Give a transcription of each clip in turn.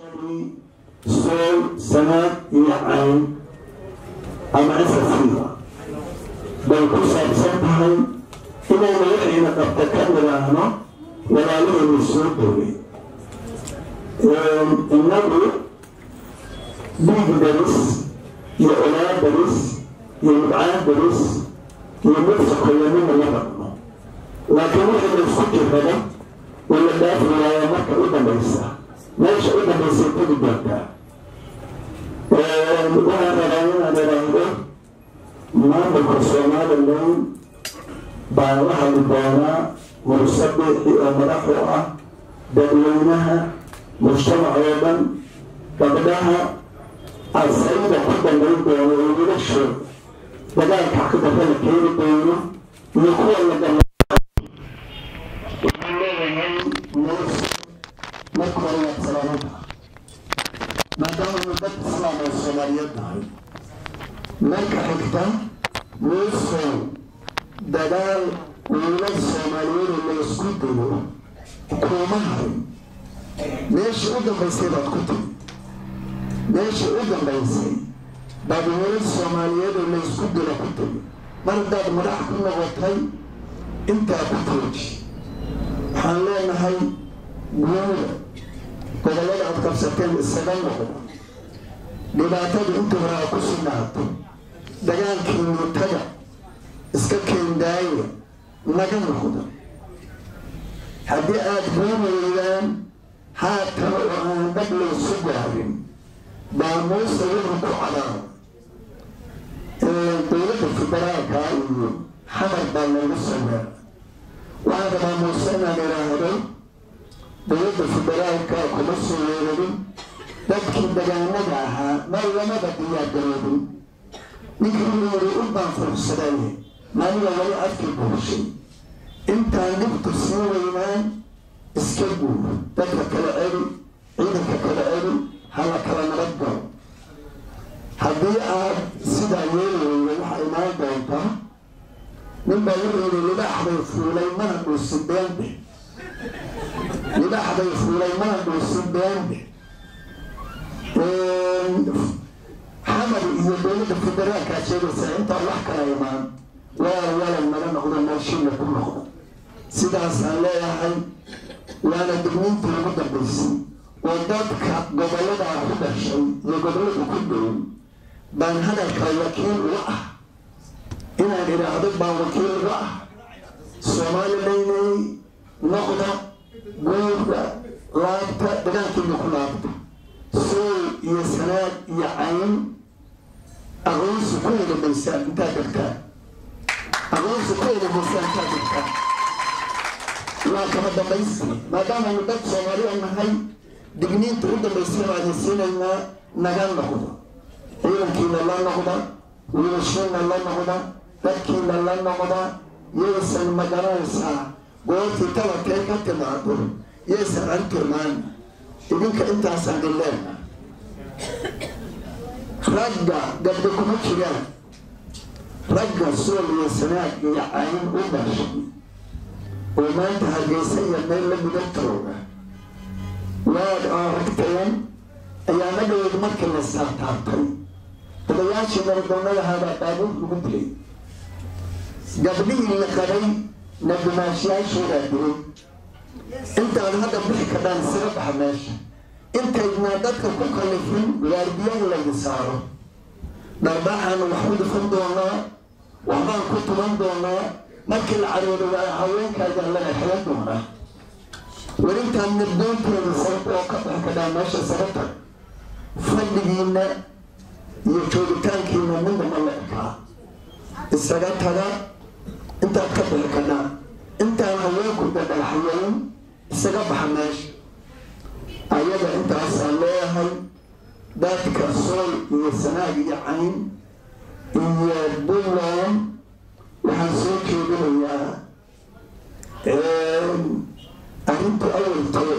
sool sanaad iyo cayn ama asasiga bay ku saabsan tahay inaynu waxayna qabta ka nidhaahno walaalahaynu soo dhowey innagu dhiig daris iyo olaa daris iyo mudcaan daris iyo mid sokoyanina la rabno laakiin waxayna isku jirrada wala dhaafi waaya marka u dambaysa meesha u dambaysay tegi doontaa waxaan rabaa inaan idhaahdo maamulka somalilan baa la hadli doonaa mursabiixi oo madax u ah dadweynaha mujtamac oo dhan gabdhaha asayda ku dambayn doono oo wiilashooda dagaalka xaqdarra la keeni doono iyo kuwa la gala waxaan leeyahay muus marka hore waad salaamada maadaama nu dad islaam oo soomaaliyeed nahay marka xigta muusow dagaal wiilal soomaaliyeed oo la isku dayo kuma harin meeshii u dambaysay baad ku timi meeshii u dambaysay baad wiilal soomaaliyeed oo la isku dilo ku timi mar haddaad madax ku noqotay intaa ku tooji waxaan leenahay guuda gobollada aad qabsateen isaga noqda dhibaatadu inta hore a ku sugnaato dagaalkii mutada iska keendaaya naga noqda haddii aada ruumaydaan haatan oo aan dhag laysu gaarin baa muuse wuxuu ku cadaaba dowladda federaalka iyo xamar baa lagu sameera waxaan rabaa muuse inaan idhaahdo dowladda federaalka kuma soo weerarin dadkii dagaanada ahaa meel lamaba diyaargaroobin ninkii uu yiri u baan fursadaaye maaniga wali afkii buushay intaan dhibtu sii weynaan iska guur dadka kala celi ciidanka kala celi hala kala nabad galo haddii aad sidaa yeeli weyda waxaa imaan doontaa nin baa wuxuu yidhi libaaxbay fuulay mana dhuusin beende libaaxbay fuulay mana dhuusin beende xamar iyo dowladda federaalkaa sheegaysa intaan wax kala imaan waa walal naga noqdo meeshiina ku noqdo sidaasaan leeyahay waana digniintii ugu dambaysay oo dadka gobolladaa ku dhashay iyo gobollada ku dhow baan hadalka wakiil uga ah inaan idhaahdo baan wakiil uga ah soomalilaynay noqda guurda laabta dagaalkiina ku laabta sool iyo sanaad iyo cayn aqoonsi ku eedamaysaan intaad degtaan aqoonsi ku eedamaysaan intaad degtaan waa kama dambaysi maadaamaanu dad soomaaliya nahay digniinta u dambaysana waadin siinaynaa naga noqda ciidankiina la noqda wiilashiina la noqda dadkiina la noqda yaysan magaranaysaa goortii tabarkee ka timaado yaysan antirmaan idinka intaasaan dileena ragga gabdho kuma jiraan ragga sool iyo sanaad iyo cayn u dhashay oo maanta hargeysa iyo meel la midan tooga waad aragteen ayaa madhoweed markii la saartaartay odayaashii nabaddoonnadahaabaa baabuur lagu dilay gabdhihii la qabay na dumaashiyaashoodaa dilay intaad hadda bixi kadhaan isaga baxa meesha intaydnaa dadka ku kallifin waardiyaha laydi saaro dharbaaxaanu wax ku dhifan doonaa waxbaan ku tuban doonaa markii la caroodo waa haweenkaagaan laga xilan doonaa welintaan nabdoonteeda sabab oo ka bax kadhaa meesha sababta fadhigiina iyo joogitaankiina midnama la ekaa isaga taga intaad ka bixi kadhaa intaan haweenku dadhagaxyayn isaga baxa meesha ayada intaasaan leeyahay dadka sool iyo sanaag iyo cayn iyo buntland waxaan soo jeedinayaa arrinta awaltee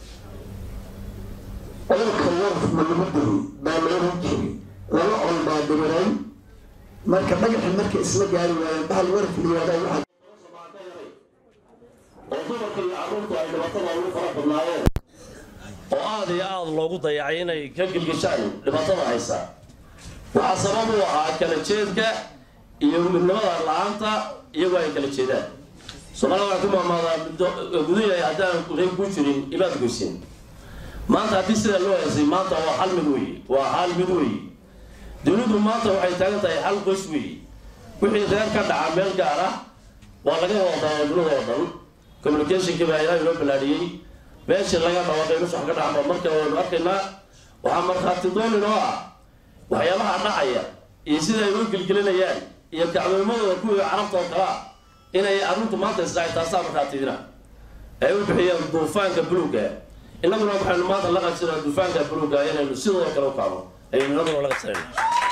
olka warf ma lagu diray baa la oran jiray laba col baa dibiray marka dhagaxi marka isla gaari waayeen bahal warf layihahdaa waxaa oo dumarka iyo carruurta ay dhibatada ugu fara badnaayeen oo aad iyo aad loogu dayacay inay ka gilgishaan dhibaatada haysa waxaa sabab u ahaa kala jeedka iyo midnimada la-aanta iyagoo ay kala jeedaan soomaalida waxaa ku maamaadaa gudahay haddaan reeg ku jirin imaad goysin maanta haddii sidaa loo heesay maanta waa hal mid weeye waa hal mid weeye dawladdu maanta waxay taagan tahay hal qoys weeye wixii reer ka dhaca meel gaar ah waa laga wadadaa dunida oo dhan communicationkii baa ilaahay loo ballaadhiyey meeshii laga dhawaaqay nus wax ka dhacanba marka waynu arkaynaa waxaa markhaati doonin oo ah waxyaabaha dhacaya iyo sida ay u gelgelinayaan iyo kacdoomadooda kuwii carabta oo kale ah inay arrintu maanta isdhacay taasaa markhaatidina ay u bixiyeen duufaanka buluuga innaguna waxaynu maanta la qabsanaa duufaanka buluuga inaynu sidoo kale u kacno ayaynu innaguna la qabsanayna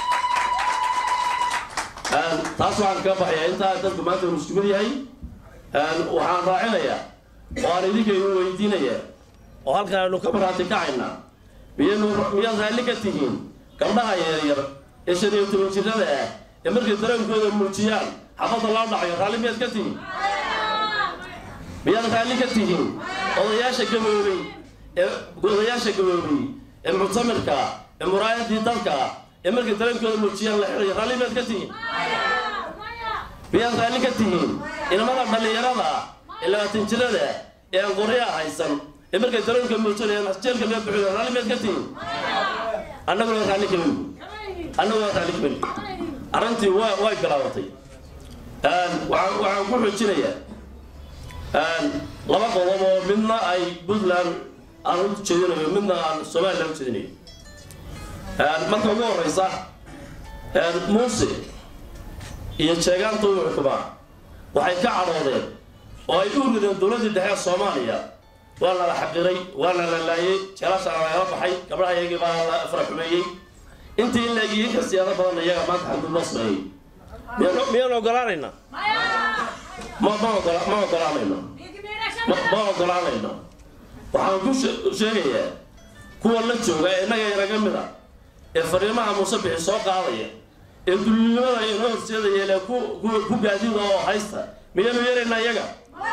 taas waxaan kaga baxayaa intaa dadku maanta uu isku mid yahay waxaan raacinayaa oo aan idinkaynu weydiinaya oo halkan aynu ka marhaati kacaynaa miyaynu miyaad raalli ka tihiin gabdhaha yaryar ee shan iyo toban jirada ah ee markay dareenkooda muujiyaan xabadda loo dhacayo raalli miyaad ka tihiin miyaad raalli ka tihiin odayaasha gaboobay ee odayaasha gaboobay ee muctamirka ee muraayadii dalka ee markay dareenkooda muujiyaan la xirayo raalli miyaad ka tihiin miyaad raalli ka tihiin inamada dhallinyarada ee labaatan jirada ee aan qoryaa haysan ee markay dareenka muujinayaan jeelka laga bixiyo raalli miyaad ka tihiin annaguna raalli kamin annaguna raalli kamin arrintii waa way bilaabatay waxaan waxaan ku xoojinayaa laba qodob oo midna ay puntland aan u jeedinayo midna aan somaliland u jeedinayo marka ugu horeysa muuse iyo jeegaanta u xukumaa waxay ka cadhoodeen oo ay u rideen dowladdii dhexe soomaaliya waa lala xaqiray waa la lalaayey jeelashaana lagala baxay gabdhaha iyagii baa la faraxumeeyey intii in laegiyin ka siyaado badan iyaga maanta xadgud loo sameeyey miyaan miyaan ogolaanayna ma ma ogola ma ogolaanayno ma ma ogolaanayno waxaan ku sheegayaa kuwa la jooga ee innaga inaga mid a ee fariimaha muuse bixi soo qaadaya ee dulinimada inoo horseedaya ile ku ku gaadida oo haysta miyaanu yeelaynaa iyaga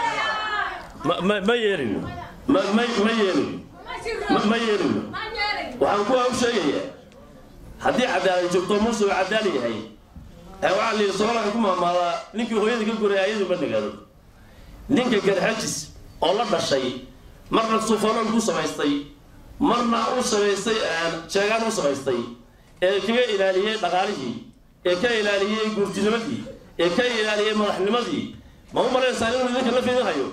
ma ma ma yeelino ma ma ma yeelino ma ma yeelino waxaan kuwa u sheegayaa haddii cadaalad joogto muuse uu cadaal yahay ee waxaa la yidhi soomaalka ku maamaadaa ninkii hooyada ka goray ayadu ma dhigaado ninka garxajis oo la dhashay marna suufalool ku samaystay marna u samaystay jeegaan u samaystay ee kaga ilaaliyey dhaqaalihii ee ka ilaaliyey guurtinimadii ee ka ilaaliyey madaxnimadii ma u malaynaysaa inuu idinka la fiidin hayo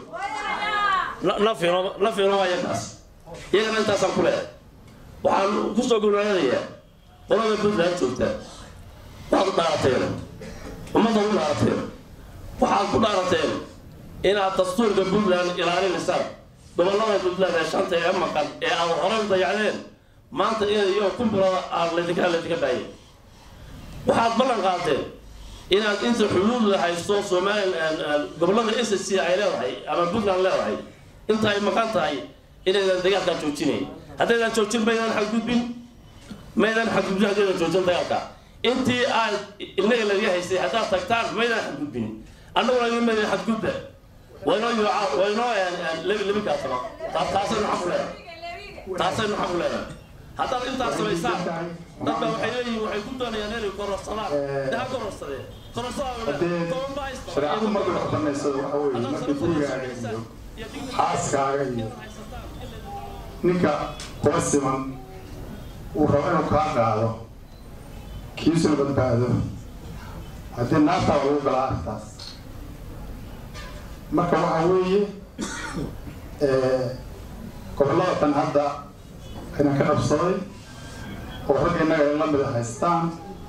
nafino nafino ayagaas iyagana intaasaan ku leehay waxaan kusoo gurnaanadayaa qolada puntland joogta waxaad u dhaarateen ummadda u dhaarateen waxaad ku dhaarateen inaad dastuurka puntland ilaalinaysaan gobollada puntland ee shanta ee maqan ee aad horey u dayacdeen maanta inay iyo kumbulada aad laydinka laydinka dhaayay waxaad ballan qaadeen inaad inta xuduudda haysto somalilan gobollada s c ay leedahay ama puntland leedahay inta ay maqan tahay inaydan dagaalkaa joojinayn haddaydan joojin maydaan xadgudbin maydaan xadgudbin haddaydan joojin dagaalka intii aad innaga laga haystay haddaad tagtaan maydaan xadgudbin annaguna idin maydaan xadgudba waynoo yuuca waynoo lebi kaatama taasaynu xaq u leedahay taasaynu xaq u leedahay haddaad intaas samaysaan dadka waxay leeyihiin waxay ku doonayaan inay kororsadaan daha kororsadeen shareecadu markay wax banaysado waxa weeye markay gurigaaga iyo xaaskaaga iyo ninka kula siman uu rabo inuu kaa qaado kiisuna badbaado haddii naartaa lagu galaa artaas marka waxa weeye gobollada tan hadda aynan ka qabsaday oo ragga innaga ay la mida haystaan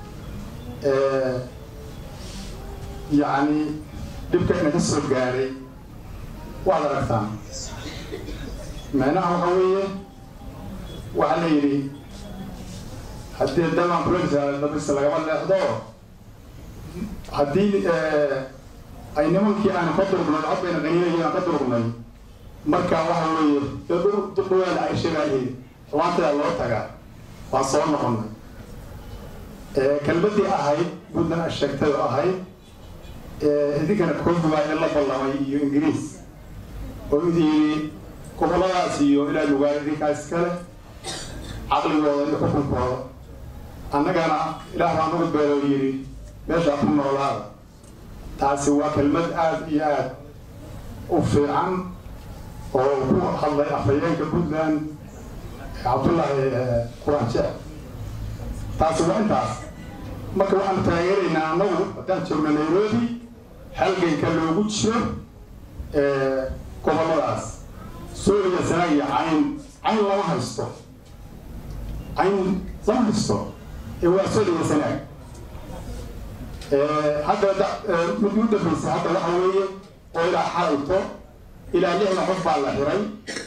yacni dhibka ina ka soo gaaray waad aragtaan micnaha waxa weeye waxaa la yidhi haddii daman dabisa lagama leexdo haddii ay nimankii aan ka durgnay cod bayna qaniinayeen aan ka durgnay marka waxa weeye dhawaada ay sheegaayeen xumaantadaa loo tagaa waan soo noqonnay kelmadii ahayd puntland a sheegtay oo ahayd idinkana koofi baa in la ballamay iyo ingiriis oo idi yidhi gobolladaas iyo ilaa lugaal idinkaas kale caqligooda iyo xukunkooda annagana ilaah baa nagu beeloo yidhi meeshaa ku noolaada taasi waa kelmad aada iyo aada u fiican oo ku hadlay afhayeenka puntland cabdullaahi quraan jecel taasi waa intaas marka waxaanu taageeraynaa annagu haddaan joogno nairobi halganka loogu jiro gobolladaas suuriya sanaag iyo cayn cayn lama haysto cayn lama haysto ee waa suuriya sanaag hadda mid u dambaysa hadda waxa weeye oo ilaa xalayto ilaa lixda qof baa la xiray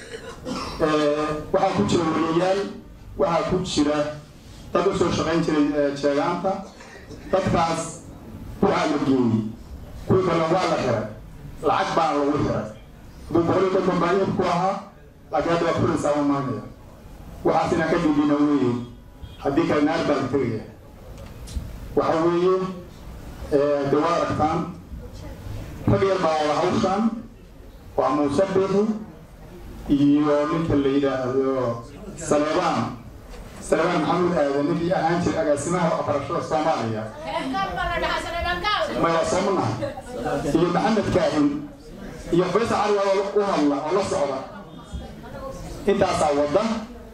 waxaa ku jira wariyayaal waxaa ku jira dad usoo shaqayn jiray jeegaanta dadkaas waxaa la geeyey kuwii kale waa la xiray lacag baa lagu xiray hadduu boqol iyo konton baa iibku ahaa laakiin hadda waa fulaysaa u maanaya waxaas inaan ka dhigina weeye haddii kale naar baa la tegaya waxa weeye de waa aragtaan rag yar baa wada hawshaan waa muuse bixi iyo ninka la yidhaahdo saleebaan saleebaan maxamuud aadan ninkii ahaan jiray agaasimaha waxbarashada soomaaliya maya soo manaha iyo maxamed kaahin iyo faysal cali waa u hadla oo la socda intaasaa wadda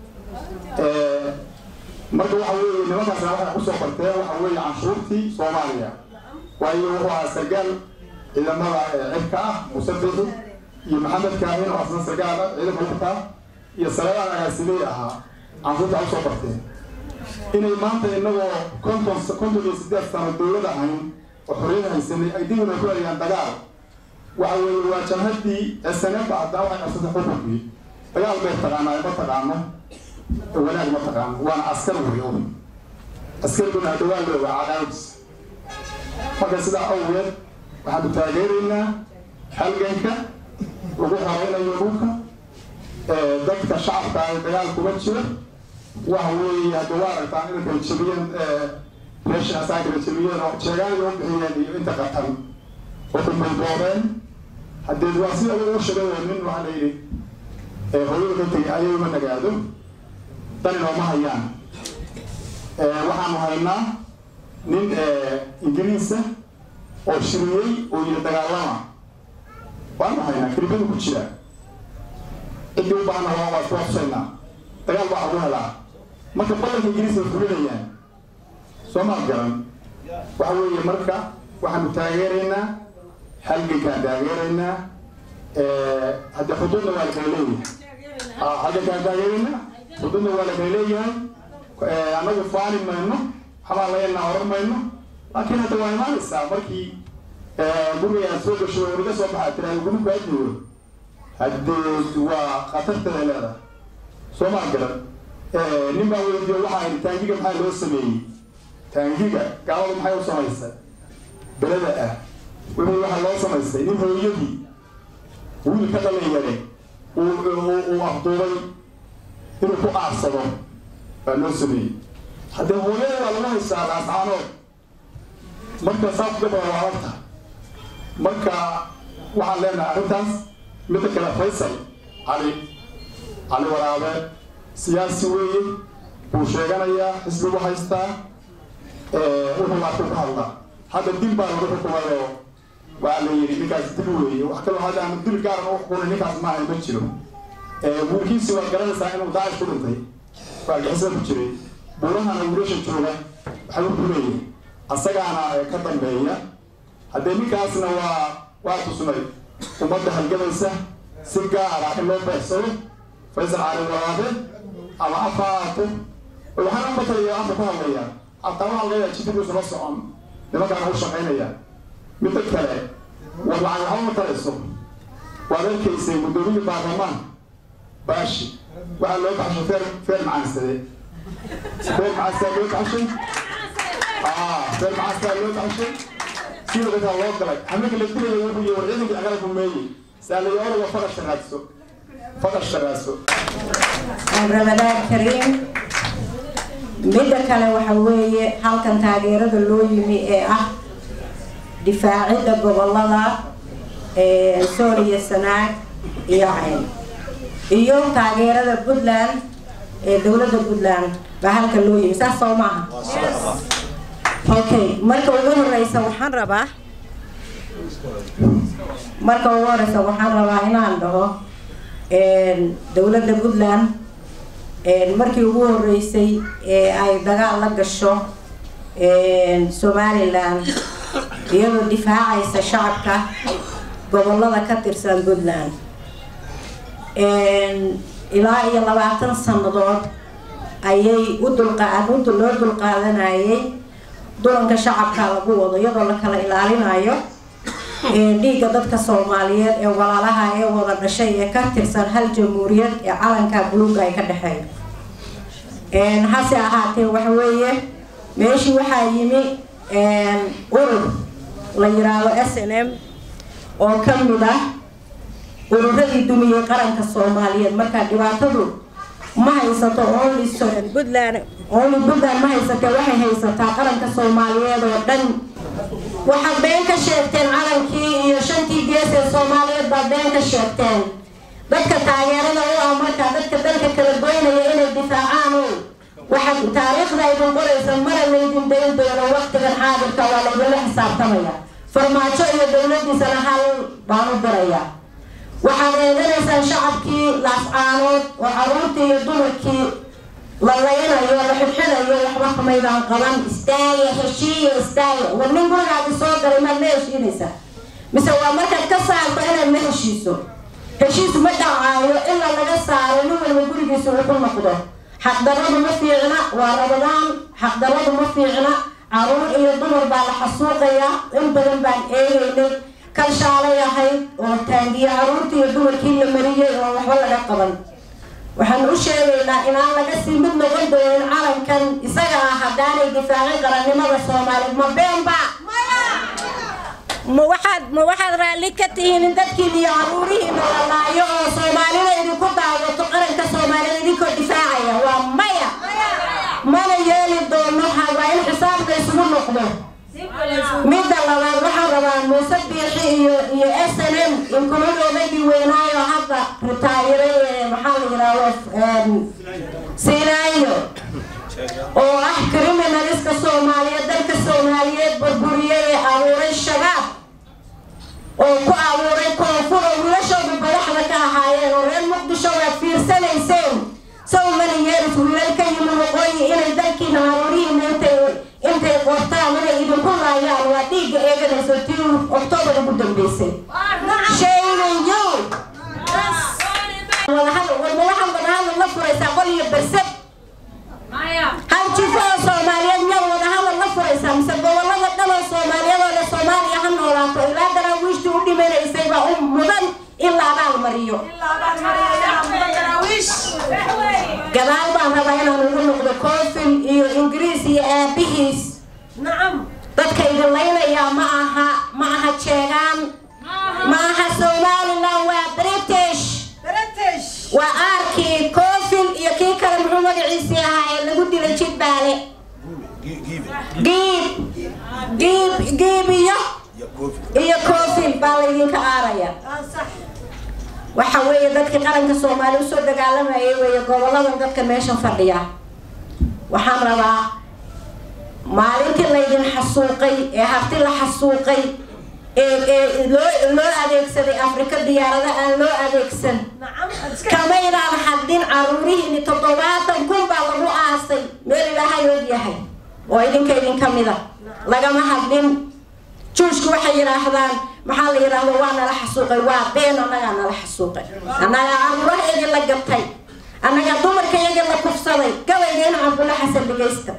marka waxa weeye nimankaasna waxay kusoo barteen waxa weeye canshuurtii soomaaliya waayo wuxuu ahaa sargaal ciidamada cirka ah muuse bixi iyo maxamed kaahin oo asna sargaal ah ciidanka lugta iyo saleebaan agaasimey ahaa canshuurta usoo barteen inay maanta inagoo konton konton iyo siddeed sano dowlad ahayn oo xorriyad haysanay ay dib inay ku eryaan dagaal waxa weeye waa jamhadii snfa haddana waxay qabsatay xukunkii dagaal bay taqaanaa ma taqaano wanaag ma taqaano waana askar wey un askariguna hadda waa looga cadaabis marka sidaa awgeed waxaanu taageeraynaa halganka lagu horeynayo dhulka dadka shacabka ay dagaal kuma jiro waxa weeye hadda waa aragtaan inay kala jebiyeen meesha asaa kala jebiyeen oo jeegaanay u bixiyeen iyo inta qatan waxay boobeen haddee waa sida ugu sheegay nin waxaa la yidhi hooyada ka tegay ayay uma nagaado dan inooma hayaan waxaanu haynaa nin ingiriisa oo shiriyey oo yidhi dagaalama waanu haynaa kelibadu ku jira ciddii u baahana waa waa iskuwabsaynaa dagaal baa ugu helaa marka badanka ingiriiska way fulinayaan soo maad garan waxa weeye marka waxaanu taageeraynaa halgankaan taageeraynaa hadde xuduudna waa la kala leeyahay halgankaan taageeraynaa xuduudna waa la kala leeyahay annagu faani mayno waxbaa layanaa oran mayno laakiin hadda waa imaanaysaa markii guriga aad soo gasho wariga soo baxaa tiraada gurubka adnigo haddee waa khatartada leedahay soo maa garan nin baa weydiiyo waxaa yidhi taangiga maxaa loo sameeyey taangiga gaaladu maxay u samaysay belada ah wuxuu waxaa loo samaystay nin hooyadii wiil ka dhalin yare uu afduubay inuu ku aarsado baa loo sameeyey haddee hooyada baa lagu haystaa laascaanood marka saa ku gabaa waa aragta marka waxaan leenahay arrintaas midda kale faysal cali cali waraabe siyaasi weeye wuu sheeganayaa xisbigu haystaa wuxuu laaku ka hadlaa hadda dil baa lagu xukumayoo waa la yidhi ninkaas dil weeye wax kaloo hadda aanu dil gaaran u xukunay ninkaas maaha ma jiro wiilkiisi waad garanaysaa inuu daacish ku dhintay waa gixisa ku jiray buurahana wiilasha jooga waxbuu ku leeyahay asagaana ka dambeeya haddee ninkaasna waa waa tusnay ummadda halgamaysa si gaara in loo beegsado faysal cali waraabe ama afa ahaato waxaana umatalayo afa ku hadlaya hataa waxaa leeyahay jiddigiisu la socon nimankaana u shaqaynaya midda kale war lacag waxba matalayso waad arkaysay guddoomiye baarlamaan baashi waxaa loo baxshay feer feer macaansade feer macaansaa loo baxshay feer macaansaa loo baxshay sida dadkaa loo galay haminka la dilaya wuxuu yihi war ciidankii agala rumeeyey saalayo oraga faqashka raadso faqashka raadso ramadaan kariim midda kale waxa weeye halkan taageerada loo yimi ee ah difaacidda gobolada sooliya sanaag iyo cayn iyo taageerada puntland ee dowladda puntland baa halka loo yimi saas soo maaha okay marka ugu horeysa waxaan rabaa marka ugu horeysa waxaan rabaa inaan dhaho dowladda puntland markii ugu horeysay ee ay dagaal la gasho somaliland iyadoo difaacaysa shacabka gobolada ka tirsan puntland ilaa iyo labaatan sannadood ayay u dulqaadunta loo dulqaadanayay dulanka shacabka lagu wado iyadoo la kala ilaalinayo dhiigga dadka soomaaliyeed ee walaalaha ee wada dhashay ee ka tirsan hal jamhuuriyad ee calanka buluuga ay ka dhexeeyo hase ahaatee waxa weeye meeshii waxaa yimi urur la yiraahdo s n m oo ka mid ah ururadii dumiyey qaranka soomaaliyeed markaa dhibaatadu ma haysato only puntland only puntland ma haysatee waxay haysataa qaranka soomaaliyeed oo dhan waxaad been ka sheegteen calankii iyo shantii gees ee soomaaliyeed baad been ka sheegteen dadka taageerada u ah markaa dadka dalka kala goynaya inay difaacaan o waxaad taariikhda idin qoraysa mara laydin dayn doono waqtigan xaadirka waa laydinla xisaabtamaya farmaajo iyo dowladiisana hal baan u diraya waxaad eedanaysaan shacabkii laascaanood oo caruurtii iyo dumarkii la laynayo la xidxinayo waxba kamaydaan qaban istaaya heshiiya istaaya war nin gurigaadi soo galay maad la heshiinaysaa mise waa markaad ka saarto inaad la heshiiso heshiis ma dhacaayo ilaa laga saaro nin walba gurigiisa uu ku noqdo xaqdaradu ma fiicna waa rabadaan xaqdaradu ma fiicna caruur iyo dumar baa la xasuuqaya in badan baan eegaynay kan shaalay ahayd oo taangiye caruurtii iyo dumarkii la mariyay oo waxba laga qaban waxaan u sheegaynaa inaan laga sii mid noqon doonin calankan isaga ah haddaanay difaacin qarannimada soomaaliyeed ma beenba ma waxaad ma waxaad raalli ka tihiin in dadkiin iyo caruurihiina la laayo oo soomaalida idinku daawato qaranka soomaaliyed idinkoo difaacaya waa maya mana yeeli doono waa in xisaabka isugu noqdo midda labaad waxaan rabaa muuse biixi iyo iyo s n m inkumadoodaydii weynaayo hadda ritaayiray ee maxaa la yidhaahdo sinaayo oo ah criminaliska soomaaliyeed dalka soomaaliyeed burburiyay ee abuuray shabaab oo ku abuuray koonfur oo wiilashoodu badaxda ka ahaayeen oo reer muqdisho waad fiirsanayseen sow many years wiilal ka yimi waqooyi inay dalkiina haruurihiina intay intay qortaan inay idinku laayaan waa dhiigga eeganayso tii oktoobar ugu dambeysay shaygan yow wadahadal warma waxaad wadahadal la furaysaa qol iyo bersad hal jifo oo soomaaliyeed miyaad wadahadal la furaysaa mise gobolada dhan oo soomaaliyeed oo le soomaaliya ha noolaato ilaa daraawiishtii u dhimanaysay baa u mudan in la abaal mariyo gadaal baan rabaa inaan ugu noqdo koofil iyo ingiriis iyo aabihiis dadka idin laynayaa ma aha ma aha jeegaan ma aha somaliland waa british waa aarkii koofil iyo kii kale muxuu magaciisii ahaa ee lagu dilay jidbaale giib giib giib iyo iyo koofil baa laydinka aaraya waxa weeye dadkii qaranka soomaaliya usoo dagaalamayay weeye goboladan dadka meesha fadhiya waxaan rabaa maalintii laydin xasuuqay ee harti la xasuuqay ee ee loo loo adeegsaday afrika diyaarada aan loo adeegsan kamaydaan hadin caruurihiini toddobaatan kun baa lagu aasay meel ilaahay og yahay oo idinka idinka mida lagama hadlin juushku waxay yidhaahdaan maxaa la yidhaahdo waa nala xasuuqay waa been annagaa nala xasuuqay annagaa caruurahaygii la gabtay annagaa dumarkaygii la kufsaday gabaygeena cabdulla xasan dhegaysta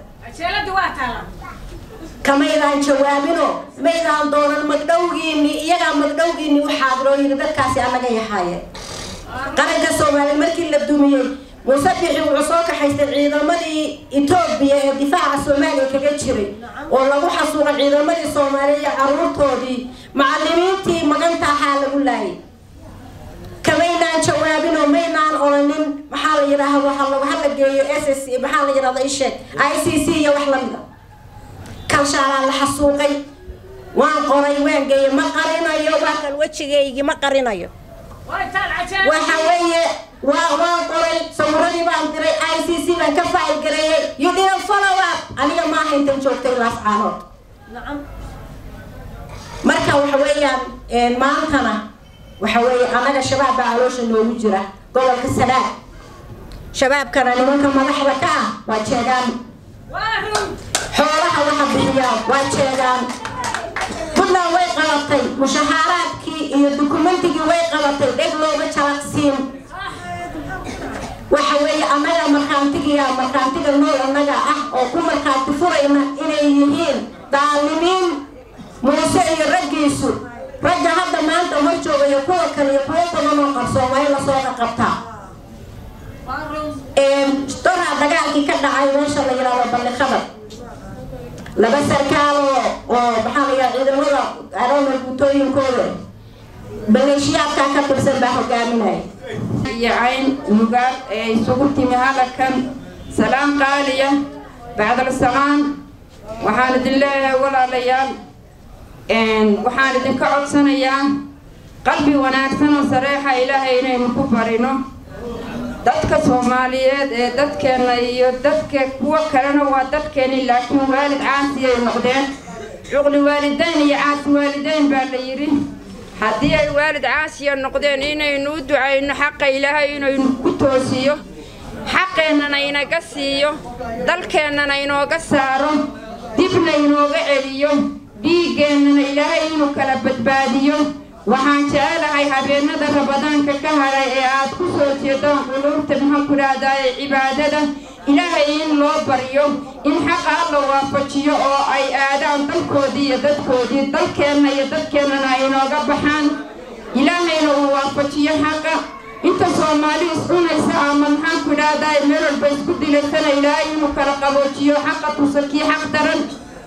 kamaydaan jawaabino maydaan doonan magdhowgiini iyagaa magdhowgiini u xaadiroo yidhi dadkaasi annaga yahaayeen qaranka soomaaliya markii la dumiyey muuse bixi wuxuu soo kaxaystay ciidamadii etoobiya ee difaaca soomaaliya kaga jiray oo lagu xasuuqay ciidamadii soomaaliya iyo caruurtoodii macalimiintii maganta ahaa lagu laayay kamaynaan jawaabinoo maynaan oranin maxaa la yidhaahdo halagu hala geeyo s s maxaa la yidhahdo isheeg i c c iyo wax lamida kalshaalaa la xasuuqay waan qoray waan geeyey ma qarinayo waa kan wejigaygii ma qarinayo waxa weeye waa waan qoray sawiradii baan diray i c c baan ka faa'il gareeyey you didn't follow up aniga maaha intan joogtay laascaanood marka waxa weeyaan maantana waxa weeye annaga shabaab baa caloosha noogu jira gobolka sanaag shabaabkana nimanka madaxda ka ah waa jeegaan xoolaha waxa bixiyaa waa jeegaan puntland way qabatay mushahaaraadkii iyo dukumentigii way qabatay dheg looga jalaqsiin waxa weeye annaga markhaantigiya markhaantiga nool annaga ah oo ku markhaanti furayna inay yihiin daalimiin muuse iyo raggiisu ragga hadda maanta hor joogaya kuwa kale iyo kuwo badan oo qarsooma in lasoo qaqabtaa doraa dagaalkii ka dhacay meesha la yidhaahdo balliqada laba sarkaal oo oo maxaa la yidhaha ciidamada aroona guutooyinkooda maleeshiyaadkaa ka tirsan baa hogaaminaya iyo cayn mugaad ee isugu timi halakan salaam qaaliya bacdal salaan waxaan idin leeyahay walaalayaal waxaan idinka codsanayaa qalbi wanaagsan oo sareexa ilaahay inaynu ku barino dadka soomaaliyeed ee dadkeenna iyo dadka kuwo kalena waa dadkeeni laakiin waalid caasiyay noqdeen cuqli waalidayn iyo caasi waalidayn baa la yidhi haddii ay waalid caasiya noqdeen inaynu u ducayno xaqa ilaahay inaynu ku toosiyo xaqeennana inaga siiyo dalkeennana inooga saaro dibna inooga celiyo dhiiggeennana ilaahay inuu kala badbaadiyo waxaan jecelahay habeenada rabadaanka ka hadhay ee aad ku soo jeedaan quluubta maxaan ku dhahdaye cibaadada ilaahay in loo baryo in xaqa alla waafajiyo oo ay aadaan dalkoodii iyo dadkoodii dalkeenna iyo dadkeennana ay inooga baxaan ilaahayna uu waafajiyo xaqa inta soomaali iscunaysa ama maxaan ku dhahdaye meel walba isku dilaysana ilaahay inuu kala qaboojiyo xaqa tusa kii xaq daran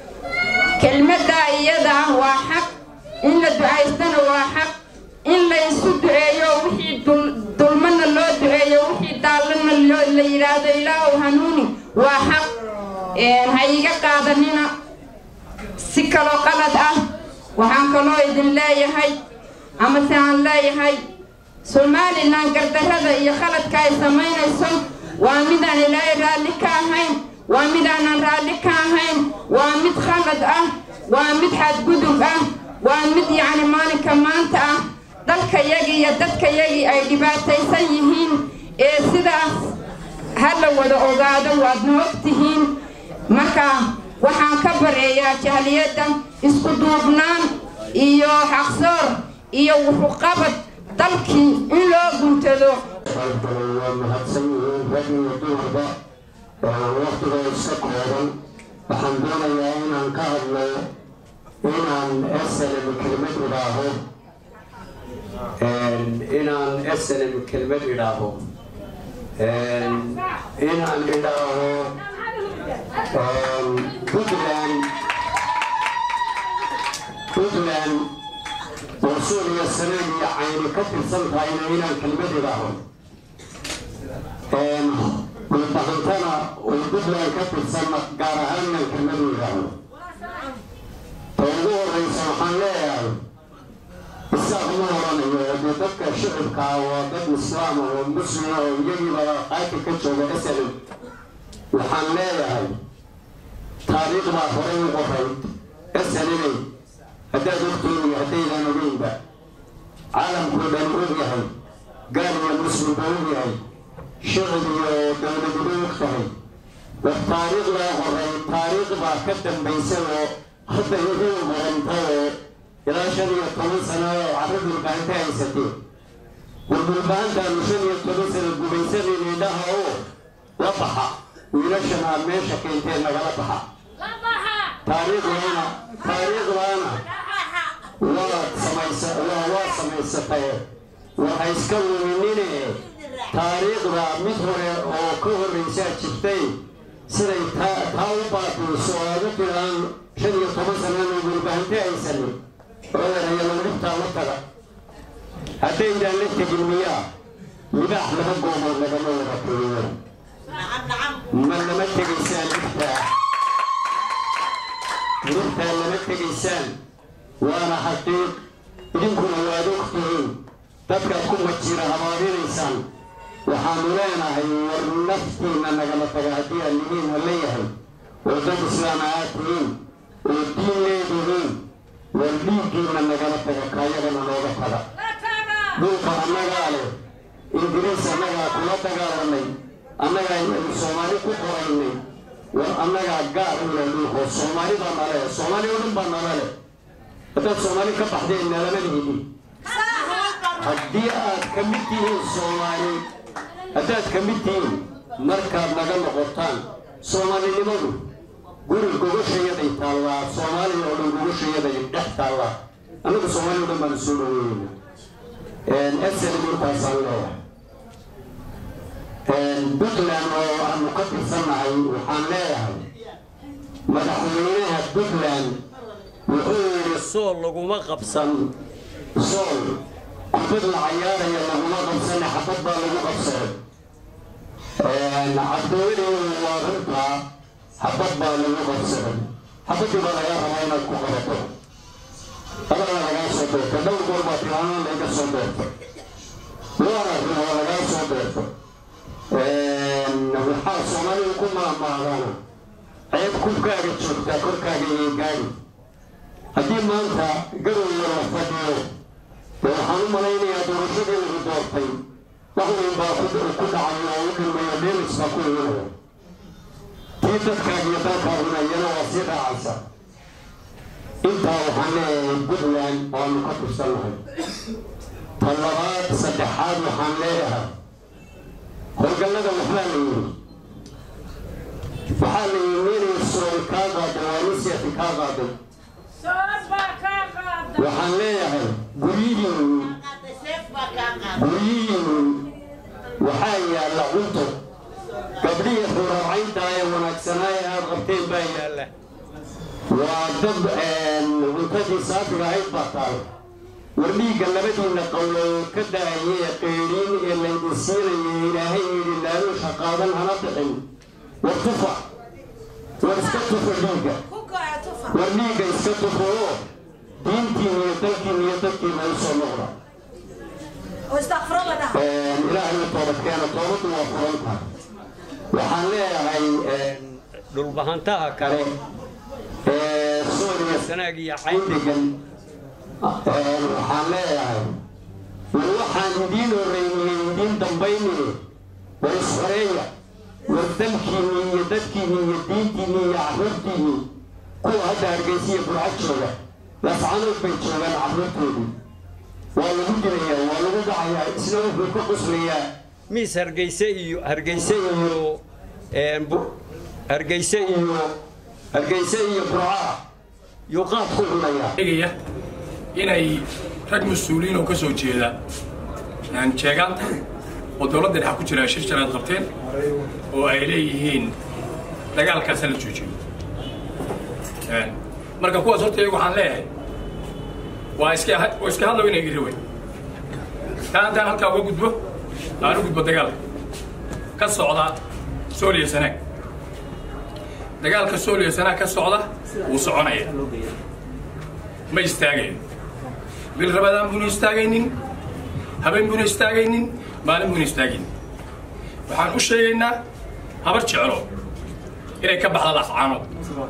kelmaddaa iyada ah waa xaq in la ducaystana waa xaq in la isu duceeyo wixii dulmana loo duceeyo wixii daallana la yidhaahdo ilaahow hanuuni waa xaq ha iga qaadanina si kaloo qalad ah waxaan kaloo idin leeyahay ama se aan leeyahay somalilan gardarrada iyo khaladka ay samaynayso waa midaan ilaahay raalli ka ahayn waa midaanan raalli ka ahayn waa mid khalad ah waa mid xadgudub ah waa mid yacni maalinka maanta ah dalkayagii iyo dadkayagii ay dhibaataysan yihiin ee sidaas ha la wada ogaado waadna og tihiin marka waxaan ka bareeyaa jahliyadda isku duubnaan iyo xaqsoor iyo wuxuqabad dalkii in loo guntado waa mahadsan yihiin rag iyo dumarba waqtiga iska kooban waxaan doonayaa inaan ka hadlo inaan slm kelmad idhaaho inaan slm kelmad idhaaho inaan idhaaho puntland puntland oo suuriya saneen iyo cayni ka tirsan tahayna inaan kelmad idhaaho gulbahantana oo puntland ka tirsan gaar ahaan inaan kelmad u idhaaho ta ugu horeysa waxaan leeyahay isaaq ma oranayo dee dadka shicibkaa waa dad islaam ah oo muslima oo iyagiiba qaybka ka jooga asalan waxaan leeyahay taariikhdaa horey u qorayd asalinay haddaad ogtiin iyo haddaydan ogeynba caalamkoo dhan og yahay gaal iyo muslimba og yahay shicib iyo dowladuba og tahay war taariikhdaa horay taariikh baa ka dambaysay oo hadda igu qoranta oo ilaa shan iyo toban sano oo carro dhulbaanta haysatee war dhulbaantaanu shan iyo toban sano gubaysadeen indhaha oo la baxa wiilashan aad meesha keenteen nagala baxa taariikhdaana taariikhdaana waad samaysa waa waa samaysatay war ha iska luminine taariikhda mid hore oo ka horraysaa jirtay siday taa taa u baabiiso oo aad u tiraan shan iyo toban sanana dhulbaante haysanin odanayana dhibtaa la taga haddaydaan la tegin miyaa libaax laba goomood lagama wada tegiyo ma lama tegaysaan dhibtaa dhibtaa lama tegaysaan waana xaqiiq idinkuna waad ogtihiin dadkaad ku majira habaabinaysaan waxaanu leenahay war naftiina nagala taga haddii aan nihiina leeyahay oo dad islaama aad tihiin oo diin leedihiin war dhiiggiina nagala taga kaayagana nooga taga dhulka annagaa leh ingiriis annagaa kula dagaalanay annagaa inaynu soomaali ku qoraynay war annagaa gaar u leh dhulkoo soomaali baa nale soomaali oo dhan baa nala leh haddaad soomaali ka baxdeen nalama lihidin haddii aad ka mid tihiin soomaali haddaad ka mid tihiin markaad naga noqotaan soomaalinimadu guri gogoshayaday taallaa soomaaliya oo dhan gogoshayaday dhex taallaa annagu soomaaliya o dhan baanu soo dhaweynayna snm intaasaan leeyahay puntland oo aanu ka tirsannahay waxaan leeyahay madaxweynaha puntland wuxuu yidhi sool laguma qabsan sool kubad la cayaaraya laguma qabsane xabad baa lagu qabsaday cabdiweli waa runtaa xabad baa lagu qabsaday xabadii baa laga rabaa inaad ku qabato adana lagaa soo beerta dhowr goor baa tilaanaan laga soo beerta waana ribaa lagaa soo beerta waxaa soomaalidu ku maamaadana ceeb kubkaaga joogtaa korkaaga iyo gaadi haddii maanta garowga la fadhiyo dee waxaan u malaynayaa doorashadii lagu doortay wax weyn baa ku dhacay oo u dhilmayo dheelis baa ku imanaya tii dadkaaga iyo dalkaaguna iyana waa sii raacaysa intaa waxaan leeyahay puntland waanu ka tirsannahay ta labaad saddexaad waxaan leeyahay howlgallada waxbaa la yidhi waxaa la yidhi inay sool kaa qaaday waa nisiati kaa qaaday waxaan leeyahay guryihiinu guryihiinu waxaa yaalla cunto gabdhihii xurarcaynta ee wanaagsanaa ee aad qabteen baa yaalla waa dad cuntadii saafiga ahayd baa taal war dhiigga labadiinna qowlood ka da-ayay ee qeydhiin ee laydin siinayay ilaahay yidhi laaluusha qaadan hana bixin war tufa war iska tufa dhiigga war dhiigga iska tufa oo diintiin iyo dalkiin iyo dadkiina u soo noqda ilaahay u toobadkeena toobaddu waa furan tahay waxaan leeyahay dhulbahantaha kale ee suuriya sanaag iyo cayn degan waxaan leeyahay war waxaan idiin horreyniyey idiin dambaynine war isxoreeya war dalkiinni iyo dadkiinni iyo diintiinni iyo carruurtiinni kuwa hadda hargeysiya burcad jooga lascanood bay joogaan carruurtoodii waa lagu dilayaa waa lagu dhacayaa isna wuxuu ka quslayaa miis hargeyse iyo hargeyse iyo hargeyse iyo hargeyse iyo burcaa yuu qaad ku cunayaa inay rag mas-uuliyiin oo ka soo jeeda jeegaanta oo dowladda dhex ku jira shir janaad qabteen oo ay leeyihiin dagaalkaasa la joojiyo marka kuwaas horta iyagu waxaan leeyahay waa iska waa iska hadlow inay iri wey taa haddaan halkaa uga gudbo aan u gudbo dagaalka ka socda sooliya sanaag dagaalka sooliya sanaag ka socda wuu soconaya ma istaagayo bil rabadaan buuna istaagaynin habeen buuna istaagaynin maalin buuna istaagaynin waxaan u sheegaynaa habar jeclo inay ka baxda lafcaanood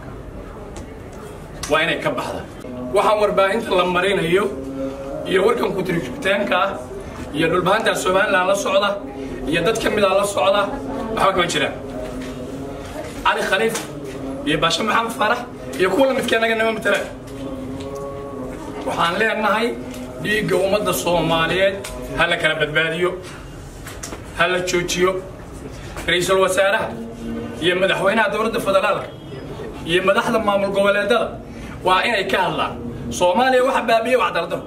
waa inay ka baxda waxaan warbaahinta la marinayo iyo warkan kutiritaanka ah iyo dhulbahantaa somalilan la socda iyo dad ka mida la socda waxba kama jiraan cali khaliif iyo baashe maxamed farax iyo kuwa la midka annaga nama matalaan waxaan leenahay dhiigga ummadda soomaaliyeed ha la kala badbaadiyo ha la joojiyo ra-iisul wasaaraha iyo madaxweynaha dowladda federaalka iyo madaxda maamul goboleedada waa inay ka hadlaan soomaaliya waxa baabiye wax dardaro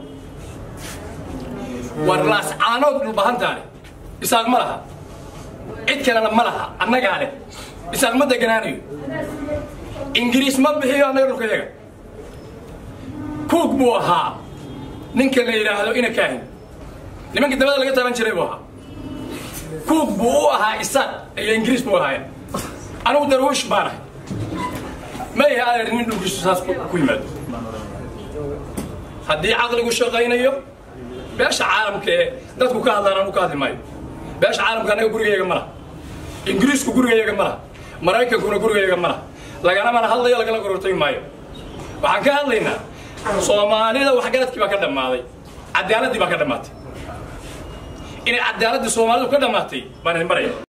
war laascaanood dhulbahantaa leh isaaq ma laha cid kalena ma laha annagaa leh isaaq ma deganaanayo ingiriis ma bixiyo annaga dhulkayaga kuug buu ahaa ninka la yidhaahdo ina kaahin nimankii dabada laga taban jiray buu ahaa kuug buu u ahaa isaaq iyo ingiriis buu ahaaya anigu darwiish baan ahay ma yahay adeer nin dhulkiisu saas ku yimaado haddii caqligu shaqaynayo beesha caalamka ee dadku ka hadlaan anu ka hadli maayo beesha caalamka annaga gurigayaga ma laha ingiriisku gurigayaga ma laha maraykankuna gurigayaga ma laha lagana mana hadlayo lagala gorortagi maayo waxaan ka hadlaynaa soomaalida waxgaradkii baa ka dhammaaday cadaaladii baa ka dhammaatay inay cadaaladii soomaalidu ka dhammaatay baan idin baraya